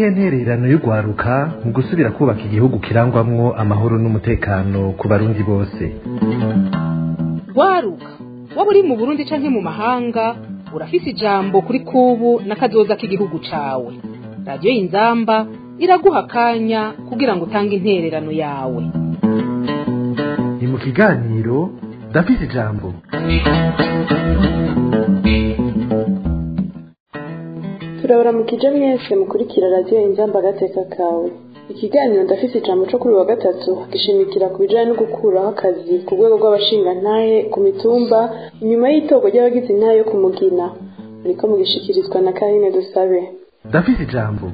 niyihe ntererano y'urwaruka mu gusubira kubaka igihugu kirangwamwo amahoro n'umutekano ku barundi bose rwaruka waba uri mu burundi canke mu mahanga urafise ijambo kuri kubu n'akazoza k'igihugu cawe radiyo y'inzamba iraguha akanya kugira ngo utange intererano yawe ni mu kiganiro ndafise ijambo turabaramukije mwese mukurikira radiyo inzamba agateka kawe ikiganiro ndafise ijambo co kuri wa gatatu gishimikira ku bijanye no gukuraho akazi ku rwego rw'abashingantahe ku mitumba inyuma y'itorwa ry'abagize intahe yo kumugina muriko mugishikirizwa na karine dusabe ndafise ijambo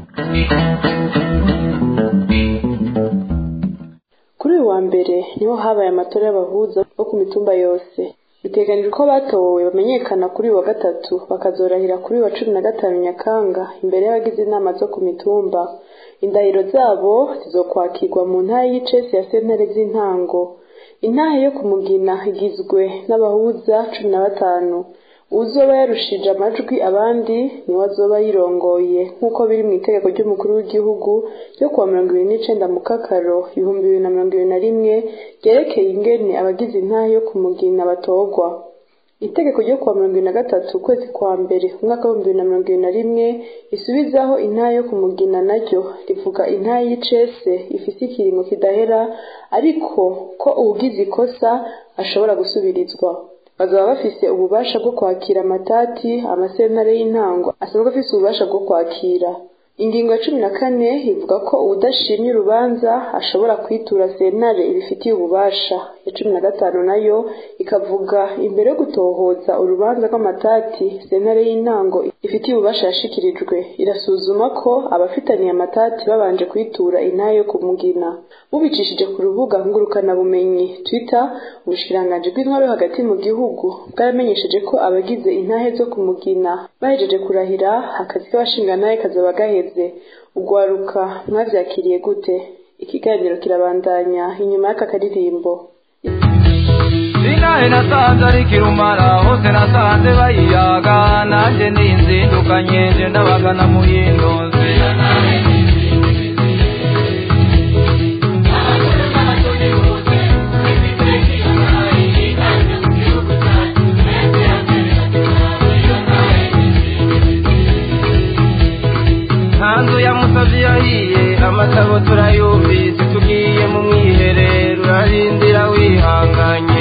kuri uyu wa mbere niho habaye amatora y'abahuza bo ku mitumba yose biteganijwe ko batowe bamenyekana kuri uyu wa gatatu bakazorahira kuri uyu wa cumi na gatanu nyakanga imbere y'abagize inama zo ku mitumba indahiro zabo zizokwakirwa mu ntara y'icesi ya sentare z'intango intahe yo kumugina igizwe n'abahuza cumi na batanu uzoba yarushije amajwi abandi niwe azoba yirongoye nk'uko biri mu itegeko ry'umukuru w'igihugu ryo kuwa mirongo ibiri n'icenda mu kakaro ibihumbi bibiri na mirongo ibiri na rimwe ryerekeye ingene abagize intahe yo kumugina batorwa itegeko ryo kuwa mirongo ibiri na gatatu ukwezi kwa mbere umwaka w'ibihumbi bibiri na mirongo ibiri na rimwe risubizaho intahe yo kumugina naryo rivuga intahe y'icese ifise ikiringo kidahera ariko ko uwugize ikosa ashobora gusubirizwa bazaba bafise ububasha bwo kwakira amatati amasentare y'intango asanzwe afise ububasha bwo kwakira ingingo ya cumi na kane ivuga ko uwudashimye urubanza ashobora kwitura sentare ibifitiye ububasha ya cumi na gatanu nayo ikavuga imbere yo gutohoza urubanza rw'amatati sentare y'intango ifitiye ububasha yashikirijwe irasuzuma ko abafitaniye amatati babanje kwitura intahe yo kumugina bubicishije ku rubuga ngurukanabumenyi twitter ubushikiranganji bw'intwaro yo hagati mu gihugu bwaramenyesheje ko abagize intahe zo kumugina bahejeje kurahira akazi k'abashingantahe kazaba gaheze ugwaruka mwavyakiriye gute ikiganiro kirabandanya inyuma y'aka karirimbo inahe nasanze ari kirumara hose nasanze bayiyaga nanjye ninzindukanye nje ndabagana mu yindozi hanzu ya musazi yahiye amatabo turayumvise tugiye mu mwiherero urarindira wihanganye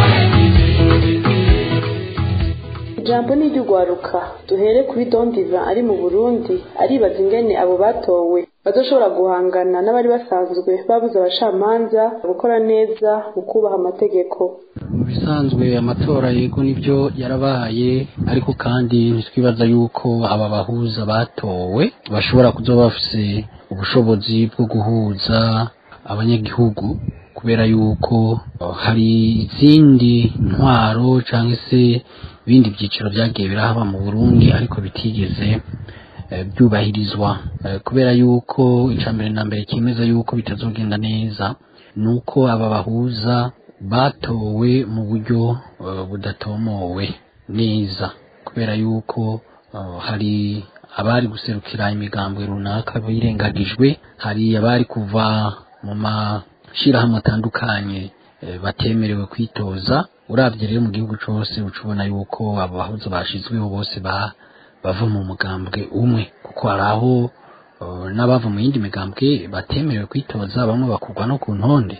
ijambo ni iry'ugwaruka duhere kuri dondiva ari mu burundi aribaza ingene abo batowe bazoshobora guhangana n'abari basanzwe babuze abacamanza gukora neza mu kubaha amategeko mu bisanzwe amatora yego nibyo yarabaye ariko kandi ntitwibaza yuko aba bahuza batowe bashobora kuzoba bafise ubushobozi bwo guhuza abanyagihugu kubera yuko hari izindi ntwaro cyangwa se ibindi byiciro byagiye birahaba mu burundi ariko bitigeze byubahirizwa kubera yuko icya mbere na mbere cyemeza yuko bitazogenda neza ni uko aba bahuza batowe mu buryo budatomowe neza kubera yuko hari abari guserukira imigambwe runaka birengagijwe hari abari kuva mu mashyirahamwe atandukanye batemerewe kwitoza urabye rero mu gihugu cyose uca ubona yuko abo bahuza bashyizweho bose bava mu mugambwe umwe kuko hari aho n'abava mu yindi migambwe batemerewe kwitoza bamwe bakugwa no ku ntonde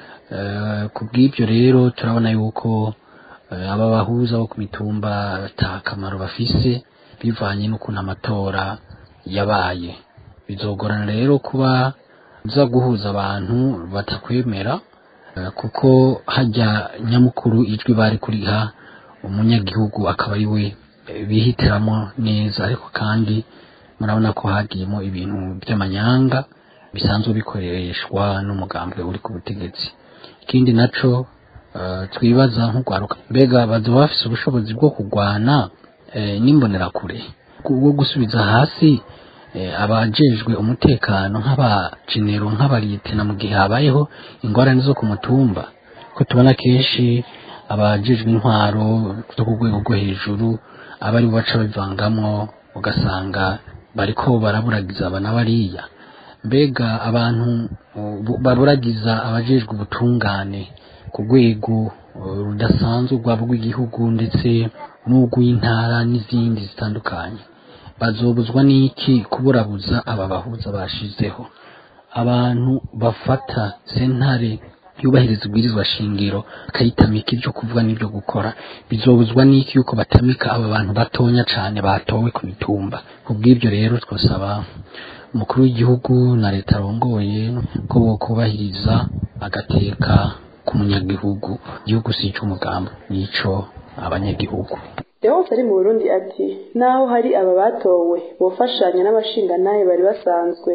ku bw'ibyo rero turabona yuko aba bahuza bo ku mitumba ata akamaro bafise bivanye n'ukuntu amatora yabaye bizogorana rero kuba uza guhuza abantu batakwemera kuko hajya nyamukuru ijwi bari kuriha umunyagihugu akaba ari we bihitiramo neza ariko kandi murabona ko hagiyemo ibintu by'amanyanga bisanzwe bikoreshwa n'umugambwe uri ku butegetsi ikindi naco twibaza nk'urwaruka mbega bazoba bafise ubushobozi bwo kurwana n'imbonerakure bwo gusubiza hasi abajejwe umutekano nk'abajenero nk'abariyetena mu gihe habayeho ingorane zo ku mutumba ko tubona kenshi abajejwe intwaro zo ku rwego rwo hejuru aba ari bo baca bivangamwo ugasanga bariko baraburagiza aba na bariya mbega abantu uh, baburagiza abajejwe ubutungane ku rwego uh, rudasanzwe rwaba rw'igihugu ndetse n'urw'intara n'izindi zitandukanye bazobuzwa n'iki kuburabuza aba bahuza bashizeho abantu bafata sentare yubahiriza ubwirizwa shingiro akayitamika ibyo kuvuga n'ibyo gukora bizobuzwa n'iki yuko batamika aba bantu batonya cane batowe ku mitumba kubw'ibyo rero twasaba umukuru w'igihugu na leta arongoye ko bokubahiriza agateka k'umunyagihugu igihugu si icy'umugambi nico abanyagihugu Leonce ari mu Burundi ati naho hari aba batowe bofashanya n'abashingantahe bari basanzwe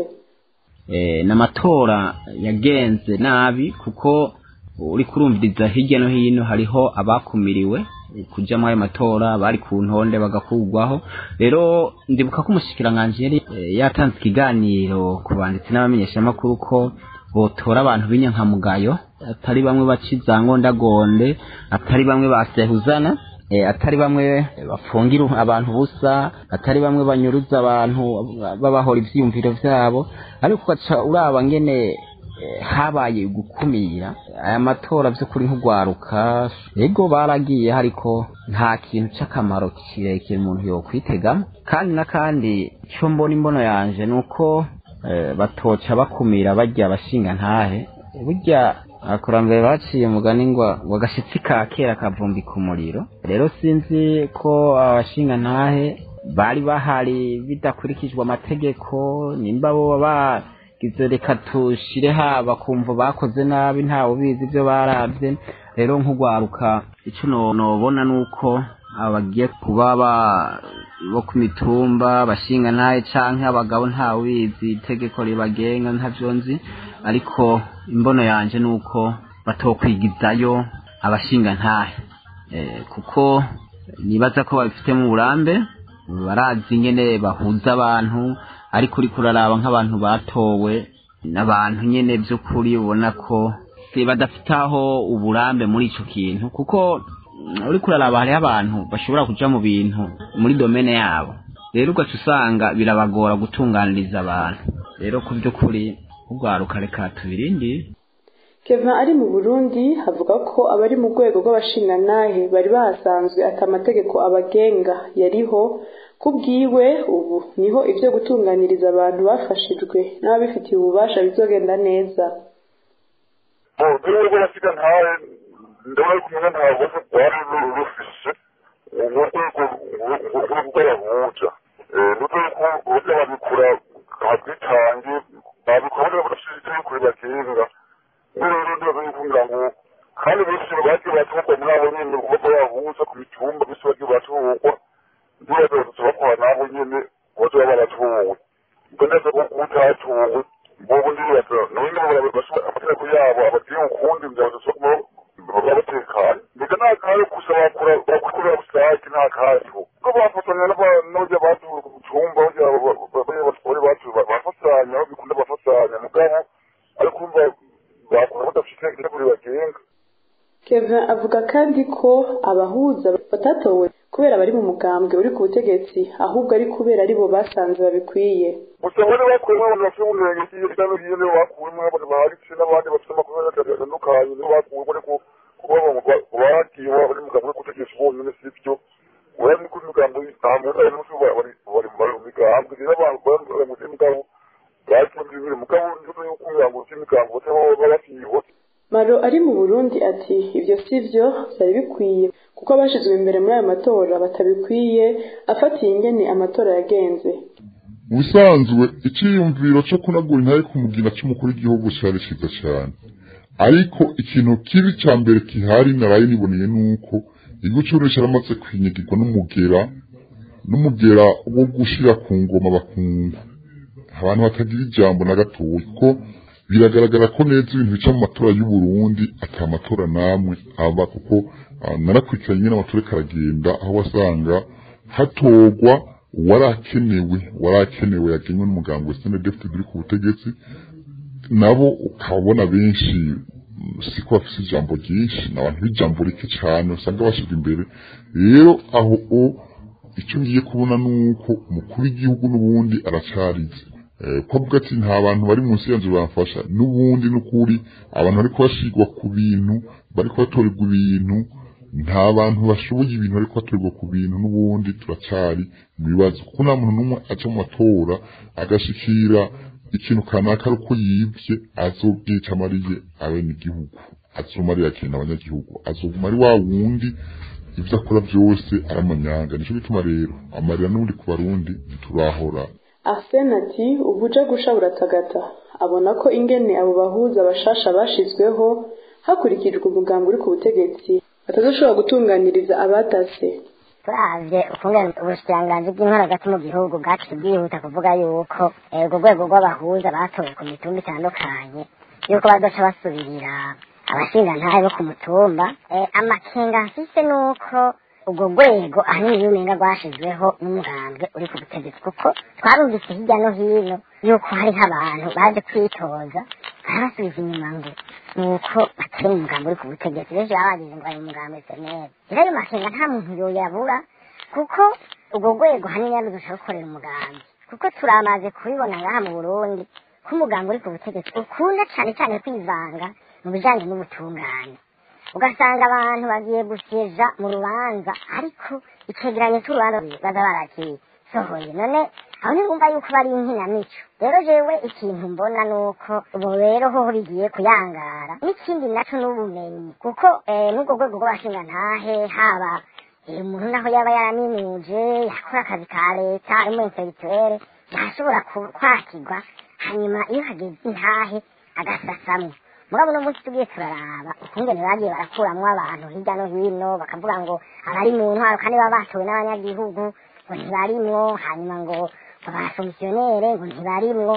n'amatora yagenze nabi kuko uri kurumviriza hirya no hino hariho abakumiriwe kujya muri ayo matora bari ku ntonde bagakugwaho rero ndibuka ko umushyikiranganje yari yatanze ikiganiro ku banditsi n'abamenyeshamakuru ko botora abantu b'inyankamugayo atari bamwe baciza ngondagonde atari bamwe basehuzana atari bamwe bafungira abantu busa atari bamwe banyuruza abantu babahora ivyiyumviro vyabo ariko ugaca uraba ngene habaye gukumira aya matora vy'ukuri nk'ugwaruka ego baragiye ariko nta kintu c'akamaro kirekire umuntu yokwitegamo kandi na kandi ico mbona imbono yanje ni uko batoca bakumira barya abashinga ntahe burya abakurambere baciye umugani ngo ngo agashitsi ka kera kavumbika umuriro rero sinzi ko abashinga ntahe bari bahari bidakurikijwe amategeko nimba bo bagize reka tushire haba kumva bakoze nabi ntawe ubizi ibyo barabye rero nk'ugwaruka icyo nobona ni uko abagiye kuba bo ku mitumba bashinga ntahe canke abagabo ntawe ubizi itegeko ribagenga ntavyo nzi ariko imbono yanje ni uko batokwigizayo abashinga ntahe kuko nibaza ko babifitemo uburambe barazi ingene bahuza abantu ariko uriko uraraba nk'abantu batowe n'abantu nyene by'ukuri ubona ko badafite aho uburambe muri ico kintu kuko uriko uraraba hariho abantu bashobora kuja mu bintu muri domene yabo rero ugaca usanga birabagora gutunganiriza abantu rero ku by'ukuri urwaruka reka tubirindire Kevin ari mu Burundi avuga ko abari mu rwego rw'abashingantahe bari bahasanzwe ati amategeko abagenga yariho kubwiwe ubu niho ibyo gutunganiriza abantu bafashijwe n'ababifitiye ububasha bizogenda neza urwego rw'abashingantahe ndabona ko umushingantahe bose rwari rufise urwego rw'abahuja n'urwego bose babikura habwitange babikora bagashira itegeko ribagenga rero ndibaza yuko ngira ngo kandi benshi bagiye batorwa muri abo nyene kuko bahuza ku mitumba benshi bagiye batorwa ndibaza batatu bakora nabo nyene bose baba baratowe ubwo neza ko utatowe bobo ndibaza none amategeko yabo abagiye ukundi ngira badashobora kuba babatekanye mbega nta kayo gusa bakora bakorera busake nta kayo ko bafatanya n'abarya batowe ku mitumba barya batware batowe bafatanya bikunda bafatanya mugabo ariko umva bakora badafite itegeko ribagenga Kevin avuga kandi ko abahuza batatowe kubera bari mu mugambwe uri ku butegetsi ahubwo ari kubera aribo basanze babikwiye gusa bari bakuyemo abantu bafite ubumenyi hirya no hino bakuyemo abantu baharitse n'abandi bafite amakuru atandukanye nibo bakuwemo ariko kuba bagiye bari mu mugambwe gutegesha bonyine si byo urabona ni ko imigambo ntabwo ari munsi bari mu migambwe rero abantu bari mu migabo bagiye bibiri mugabo njuko yuko imigambo cy'imigambo bataba bafite Maro ari mu Burundi ati ibyo si byo byari bikwiye kuko abashizwe imbere muri ayo matora batabikwiye afatiye ingene amatora yagenze ubusanzwe icyiyumviro cyo kunagura intare ku mugina cy'umukuru w'igihugu cyari cyiza cyane ariko ikintu kibi cya mbere gihari naraye niboneye ni uko igihugu cy'uburundi cyaramaze kwinyagirwa n'umugera n'umugera wo gushira ku ngoma bakungu abantu batagira ijambo na gatoya kuko biragaragara ko neza ibintu bica mu matora y'u Burundi ata matora namwe aba kuko narakurikiranye nyine amatora karagenda aho wasanga hatorwa warakenewe warakenewe yagenywe n'umuganga wa senedefite uri ku butegetsi nabo ukabona benshi siko bafite ijambo ryinshi ni abantu b'ijambo rike cyane usanga bashyirwa imbere rero aho icyo ngiye kubona ni uko umukuru w'igihugu n'ubundi aracarize ko avuga ati nta bantu bari munsi yanzu bamfasha n'ubundi n'ukuri abantu bari kubashigwa ku bintu bari kubatorerwa ibintu nta bantu bashoboye ibintu bari kubatorerwa ku bintu n'ubundi turacari mu bibazo kuko nta muntu n'umwe aca mu matora agashikira ikintu kanaka ari uko yibye azobyica amariye abenegihugu azomarira akintu abanyagihugu azoguma ari wa wundi ibyo akora byose aramanyanga nicyo gituma rero amarira n'ubundi ku barundi turahora arsene ati ubuja gusha buratagata abona ko ingene abo bahuza bashasha bashizweho hakurikijwe umugambi uri ku butegetsi batazoshobora gutunganiriza abatase turavye ukungene ubushikiranganji bw'intwaro hagati mu gihugu bwaciye bwihuta kuvuga yuko urwo rwego rw'abahuza batowe ku mitumba itandukanye yuko bazoca basubirira abashingantahe bo ku mutumba amakenga mfise nuko urwo rwego ahanini y'umenga rwashizweho n'umugambwe uri ku butegetsi kuko twarumvise hirya no hino yuko hariho abantu baje kwitoza barabasubiza inyuma ngo nuko batari mu mugambi uri ku butegetsi benshi baba bagize ngo bari mu mugambi seneri rero ayo makenga nta muntu yoyabura kuko urwo rwego hanini yarudusha gukorera umugambi kuko turamaze kubibona ngaha mu burundi ko umugambi uri ku butegetsi ukunda cane cane kwivanga mu bijanye n'ubutungane ugasanga abantu bagiye guseja mu rubanza ariko icegeranyo c'urubanza baza barakisohoye none aho ntibumva yuko bari inkinamico rero jewe ikintu mbona nuko ubu rero hoho bigiye kuyangara n'ikindi naco n'ubumenyi kuko n'ubwo rwego rw'abashingantahe haba umuntu naho yaba yaraminuje yakora akazi ka leta ari mu intellectuelle ntashobora kwakirwa hanyuma iyo hageze intahe agasasamwo mugabo uno munsi tugiye turaraba ukungene bagiye barakuramwo abantu hirya no hino bakavuga ngo abari mu ntwaro kandi baba batowe n'abanyagihugu ngo ntibarimwo hanyuma ngo abafomisiyonere ngo ntibarimwo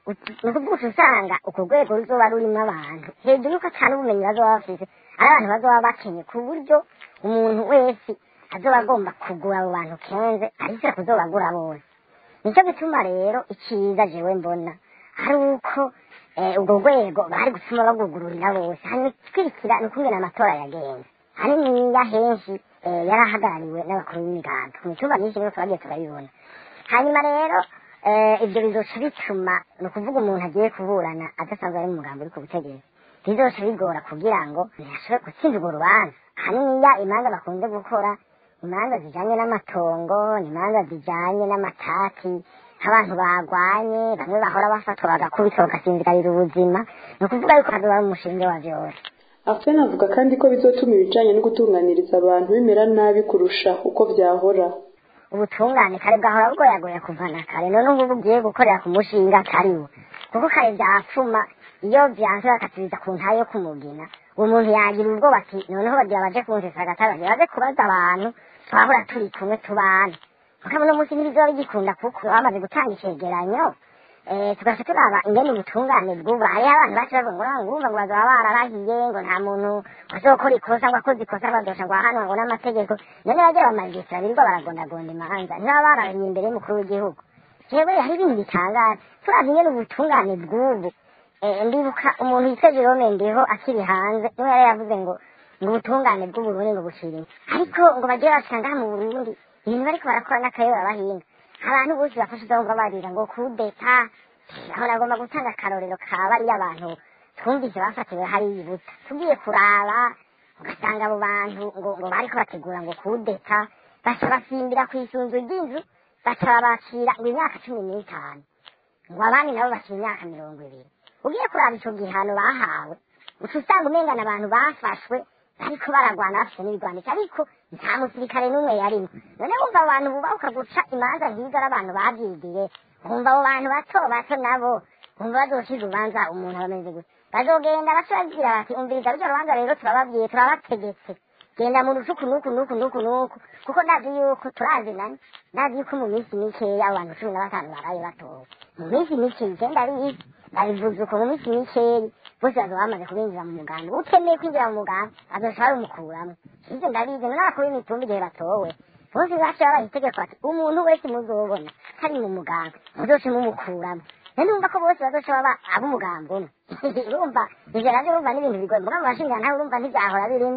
ni ukuvuga usanga urwo rwego ruzoba rurimwo abantu hejuru yuko ata n'ubumenyi bazoba bafise ari abantu bazoba bakenye ku buryo umuntu wese azoba agomba kugura abo bantu kenze arisira kuzobagura bose nicyo gituma rero iciza jewe mbona ari uko urwo rwego bari gutuma bagugururira bose hanyuma twirikira ni ukungena amatora yagenze haniniya henshi yari ahagarariwe n'abakuru b'imigambi ku mitumba myinshi rero twagiye turabibona hanyuma rero ibyo bizoca bituma ni ukuvuga umuntu agiye kuburana adasanzwe ari mu mugambi uri ku butegetsi bizoca bigora kugira ngo ntiyashobore gutsinda urwo rubanza haniniya imanza bakunze gukora imanza zijanye n'amatongo imanza zijanye n'amatati abantu bagwanye bamwe bahora bafatwa bagakubitwa bagasinzikarira ubuzima ni ukuvuga yuko hazoba ari umushinge wa vyose arsene avuga kandi ko bizotuma ibijanye no gutunganiriza abantu bimera nabi kurusha uko vyahora ubutungane kare bwahora bugoyagoya kuva na kare none ubu bugiye gukorera ku mushinga kariwo kuko kare vyapfuma iyo vyanse bakasubiza ku ntayo yo kumugina uwo muntu yagira ubwoba ati noneho bagira baje kunsesa agatagaje baze kubaza abantu twahora turi kumwe tubana mugabo uno munsi ntibizoba bigikunda kuko bamaze gutanga icegeranyo tugaca turaba ingene ubutungane bw'ubu hariho abantu bacu bavuga ngo ngumva ngo bazaba bararahiye ngo nta muntu azokora ikosa ngo akoze ikosa badosha ngo ahanwa ngo n'amategeko none bagira bamagisitira birirwa baragondagonda imanza ntibaba bararahiye imbere y'umukuru w'igihugu jewe hari ibintu bitangaje turavye ingene ubutungane bw'ubu ndibuka umuntu yitwa jerome ndiho akiri hanze niwe yari yavuze ngo ngo ubutungane bw'uburundi ngo bushirime ariko ngo bagiye basanga mu burundi ibintu bariko barakora n'akayobora bahinga abantu bose bafashe uzabumva barira ngo kudeta aho nagomba gutanga akarorero ka bariya abantu twumvise bafatiwe hariya ibuta tugiye kuraba ugasanga abo bantu ngo ngo bariko bategura ngo kudeta baca basimbira ku isunzu ry'inzu baca babacira ngo imyaka cumi n'itanu ngo abandi nabo bacira imyaka mirongo ibiri ugiye kuraba ico gihano bahawe uca usanga umengana abantu bafashwe bariko baragwana bafite n'ibigwanisho ariko nta musirikare n'umwe yarimo none wumva abantu bubahuka guca imanza nk'izo ari abantu babyigiye wumva abo bantu bato bato nabo wumva bazocira urubanza umuntu abameze gutya bazogenda baca bagira bati umviriza rujya rubanza rero turababwiye turabategetse genda mu rucuku nuku nuku nuku nuku kuko ndazi yuko turazi nani ndazi yuko mu minsi mikeya abo bantu cumi na batanu baraye batowe mu minsi mikeya igenda bizi babivuze uko mu minsi mikeya bose bazoba bamaze kubinjira mu mugambi utemeye kwinjira mu mugambi azoca barumukuramo ivyo ndabizi n'abakuru b'imitumba igihe batowe bose baca babaha itegeko bati umuntu wese muzobona kari mu mugambi muzoce mumukuramo none urumva ko bose bazoca baba ab'umugambi umwe urumva ivyo navyo urumva n'ibintu bigoye mugabo bashinga nawe urumva ntivyahora birimo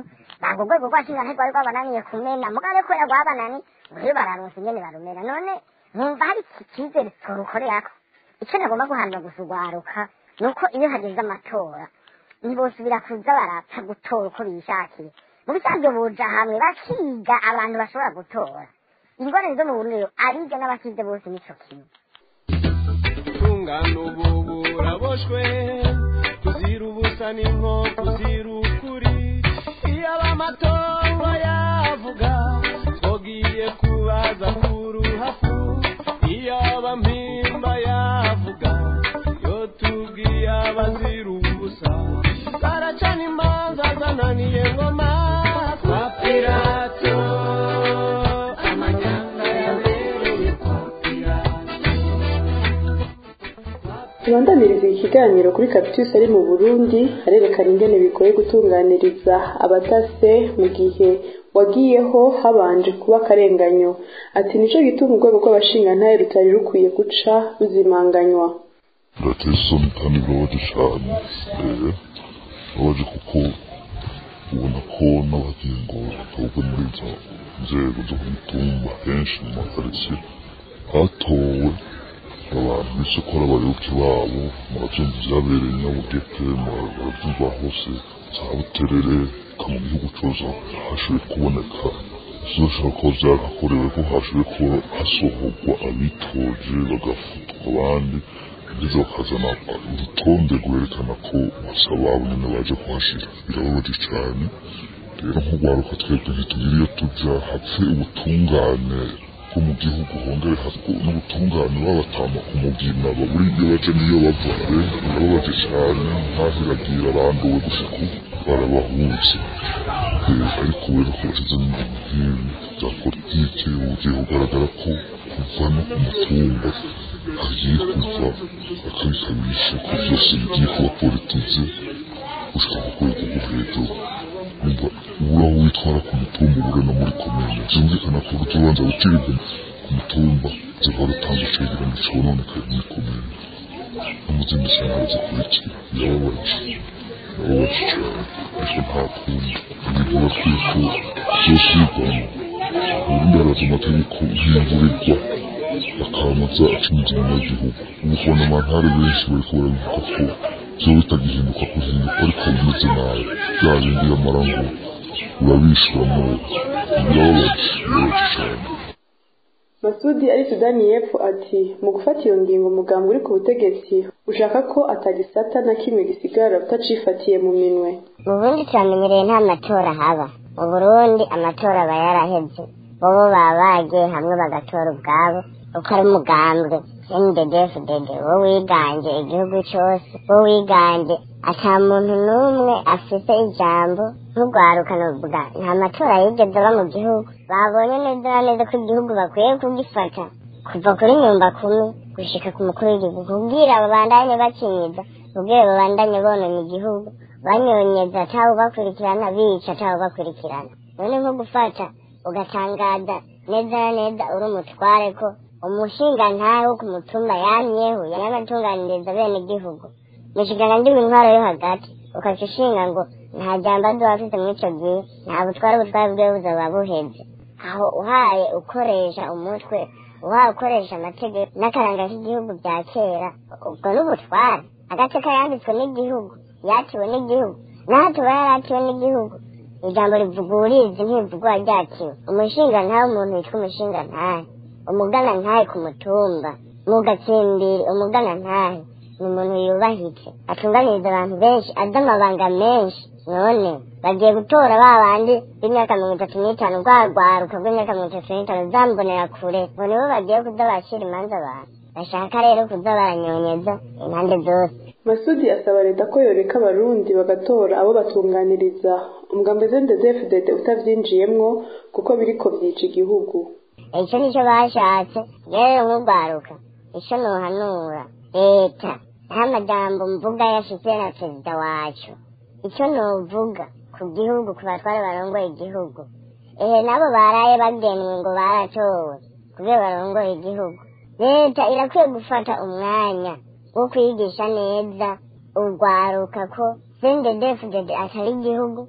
ntabwo urwego rwashinga ntirwari rwabananiye kumena mugabo kubera rwabanani rero bararonse ingene barumena none nkumva hari icyizere turukorerako icyo nagomba guhanura gusa urwaruka ni uko iyo hageze amatora ntibosubira kuza barapfa gutora uko bishakiye mu bisanzwe buja hamwe bakiga abantu bashobora gutora ingorane zo mu burundi abiga n'abakize bose nico kimwe tungana ubu buraboshwe tuzira ubusa n'inko tuzira ukuri iyo abamatongo yavuga twogiye kubaza kuruhafu iyo abampimba yavuga yo tubwiye abazira ubusa baracana imanza zananiye ngoma kwa pirato amanyanga yabereye kwa pirato tubandaniriza iki kiganiro kuri Cactus ari mu Burundi arerekana ingene bigoye gutunganiriza abatase mu gihe wagiyeho habanje kuba akarenganyo ati nico gituma urwego rw'abashingantahe rutari rukwiye guca ruzimanganywa birateye isoni kandi birabaje cyane eh, birabaje kuko ubona ko n'abagingo batorwa muri izo nzego zo ku mitumba henshi mu makaritsiye hatowe abantu bise ko ari abayoboke babo murabyumva byabereye nyabugete murabyumva hose za buterere ka mu gihugu cyose hashoboye kuboneka zishobora kuba byarakorewe ko hashoboye kuba hasohorwa abitoje bagafutwa abandi ndetse bakazana urutonde rwerekana ko basaba abo nyine baje kuhashira birababaje cyane rero nk'urwaruka twebwe ntitugira iyo tujya hapfe ubutungane bwo mu gihugu hongere hapfe n'ubutungane babatama ku mugina baburi iyo baje n'iyo bava pe birababaje cyane nkaho iragira aranduwe gusa ko barabahunze Eh, ariko rero ko bashyizemo ibintu nk'ibi bya politiki bugiye kugaragara ko kuva no ku mutumba hagiye kuva akabikabisha ko byose bigiye kuba politiki gushika ku rwego rwo hejuru umva ubura aho witwara ku mutumba ubure no muri komine byumvikana ko urubanza gucibwa ku mutumba ziba rutanga icegeranyo cononekaye muri komine no mu zindi sentare zikurikira birababaje birababaje cyane ariko nta kundi ibintu bakwiye ko vyosubirwamo ubundi haraza amategeko y'imvurirwa akamaza acunze inyuma y'igihugu ubu kubona amantare benshi bariko barabivuga ko vyoba bitagihinduka kuhinduka ariko bimeze nabi bya bindi yamara ngo urabishuramo birababaje birababaje cane Masudi ari Sudani y'Epfo ati mu gufata iyo ngingo umugambi uri ku butegetsi ushaka ko atagisata na kimwe gisigara utacifatiye mu minwe mu burundi turamenyereye nta matora haba mu burundi amatora aba yaraheze bobo baba bagiye hamwe bagatora ubwabo uko ari umugambwe ndedefudede wo wiganje igihugu cose wo wiganje ata muntu n'umwe afite ijambo nk'urwaruka novuga nta matora yigeze aba mu gihugu babonye neza na neza ko igihugu bakwiye kugifata kuva kuri nyumba kumi gushika ku mukuru w'igihugu kubwira babandanye bakinyiza kubwira babandanye bonona igihugu banyonyeza atawe ubakurikirana bica atawe ubakurikirana none nko gufata ugatangaza neza na neza uri umutware ko umushinga ntawe wo ku mutumba yamyeho yanatunganiriza bene igihugu mushigana ndi intwaro yo hagati ukaca ushinga ngo nta jambo andi wafise muri ico gihe nta butware ubutware bwiwe buzaba buheze aho uhaye ukoresha umutwe uhaye ukoresha amategeko n'akaranga k'igihugu bya kera ubwo n'ubutware agateka yanditswe n'igihugu yatiwe n'igihugu naho tuba yaratiwe n'igihugu ijambo rivuga urizi ntivugwa ryakiwe umushinga ntawe umuntu witwa umushinga ntahe umugana ntahe ku mutumba mu gatsimbiri umugana ntahe ni umuntu yubahitse atunganiriza abantu benshi azi amabanga menshi none bagiye gutora ba bandi b'imyaka mirongo itatu n'itanu rwa rwaruka rw'imyaka mirongo itatu n'itanu zambonera kure ngo nibo bagiye kuza bacira imanza abantu bashaka rero kuza baranyonyeza impande zose Masudi asaba leta ko yoreka abarundi bagatora abo batunganiriza umugambi ZNDD-FDD utavyinjiyemwo kuko biriko vyica igihugu icyo nicyo bashatse rero nk'urwaruka icyo nuhanura leta nta majambo mvuga yashitse na perezida wacu icyo nuvuga ku gihugu ku batware barongoye igihugu ehe nabo baraye bagenwe ngo baratowe kubera barongoye igihugu leta irakwiye gufata umwanya wo kwigisha neza urwaruka ko sendedefudede atari igihugu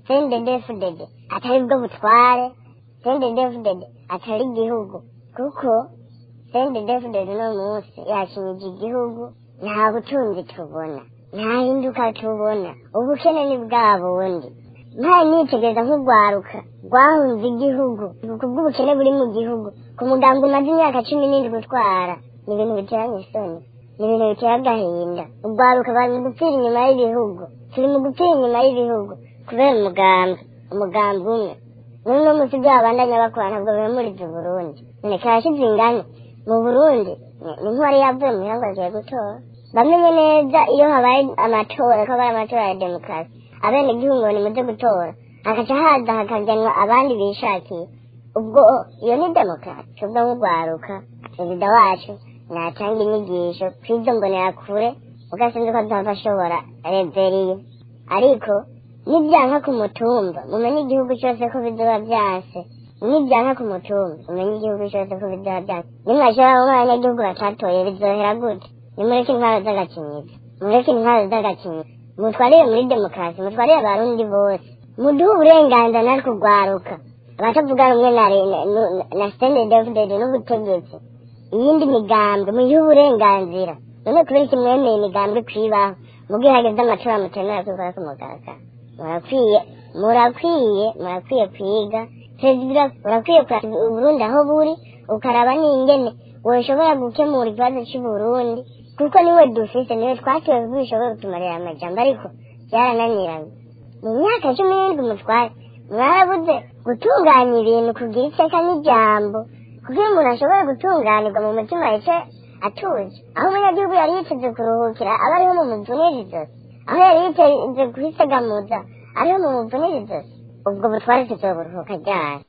sendedefudede atari bwo butware sendedefudede atari igihugu kuko sendedefudede uno munsi yakinyije igihugu nta butunzi tubona nta hinduka tubona ubukene ni bwa bundi ntaye nitegereza nk'urwaruka rwahunze igihugu kubw'ubukene buri mu gihugu ku muganga umaze imyaka cumi n'indwi gutwara ni ibintu biteranye isoni ni ibintu bitera agahinda urwaruka bari mu gupfira inyuma y'ibihugu turi mu gupfira inyuma y'ibihugu kubera umugambi umugambi umwe n'uno munsi ibyo babandanya bakora ntabwo bimuriza uburundi none karashize ingane mu burundi ni nk'uwari yavuye mu ihanga agiye gutora bamenye neza iyo habaye amatora ko habaye amatora ya demokarasi abene igihugu ngo nimuze gutora hagaca haza hakagenwa abandi bishakiye ubwo iyo ni demokarasi ubwo nk'urwaruka perezida wacu natanga inyigisho kw'izo mbonerakure ugasinze ko azava ashobora reveriye ariko nibyanka ku mutumba mumenye igihugu cyose ko bizoba byanse nibyanka ku mutumba mumenye igihugu cyose ko bizoba byanse nimwashobora kuba abanyagihugu batatoye bizohera gute nimureke intwaro z'agakinyiro mureke intwaro z'agakinyiro mutwarire muri demokarasi mutwarire abarundi bose muduhe uburenganzira natwe urwaruka abatavuga rumwe na na sitende davidede n'ubutegetsi iyindi migambi muyihe uburenganzira none kubera iki mwemeye imigambi kwibaho mubwo hageze amatora mutemera kwikora ku mugaragaro murakwiye murakwiye murakwiye kwiga perezida urakwiye kuraba uburundi aho buri ukaraba n'ingene woshobora gukemura ikibazo cy'uburundi kuko niwe dufise niwe twatowe kuko bishobora kutumarira amajambo ariko byarananiranye mu myaka cumi n'indwi mutware mwarabuze gutunganya ibintu kugira iteka n'ijambo kuko iyo umuntu ashobora gutunganirwa mu mutima yice atuje aho umunyagihugu yari yiteze kuruhukira aba ariho mu muvunirizo aho yari yiteze kuhisegamuza ariho mu muvunirizo ubwo butware tuzoburuhuka ryari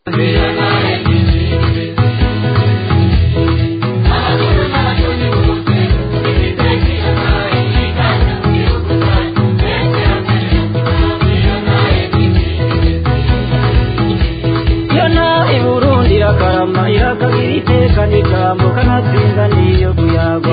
iburundi irakarama irakagira iteka n'ijambo kanatsinda niyo kuyagwa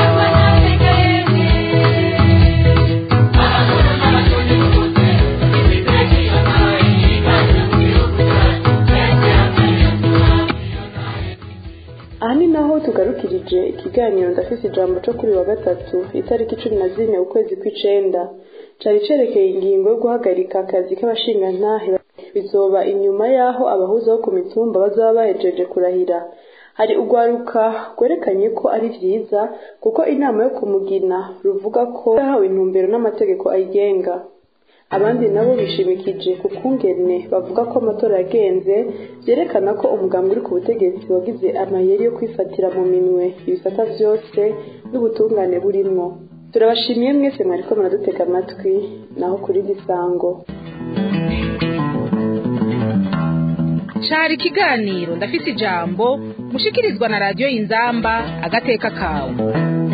aha ni naho tugarukirije ikiganiro ndafise ijambo cyo kuri wa gatatu itariki cumi na zine ukwezi kw'icenda cari cerekeye ingingo yo guhagarika akazi k'abashingantahe bizoba inyuma y'aho abahuza bo ku mitumba bazaba bahejeje kurahira hari urwaruka rwerekanye ko ari vyiza kuko inama yo kumugina ruvuga ko yahawe intumbero n'amategeko ayigenga abandi nabo bishimikije ku kungene bavuga ko amatora yagenze vyerekana ko umugambi uri ku butegetsi wagize amayeri yo kwifatira mu minwe ibisata vyose n'ubutungane burimwo turabashimiye mwese mwariko muradutega amatwi naho kuri gisango cari ikiganiro ndafise ijambo mushikirizwa na radiyo y'inzamba agateka kawe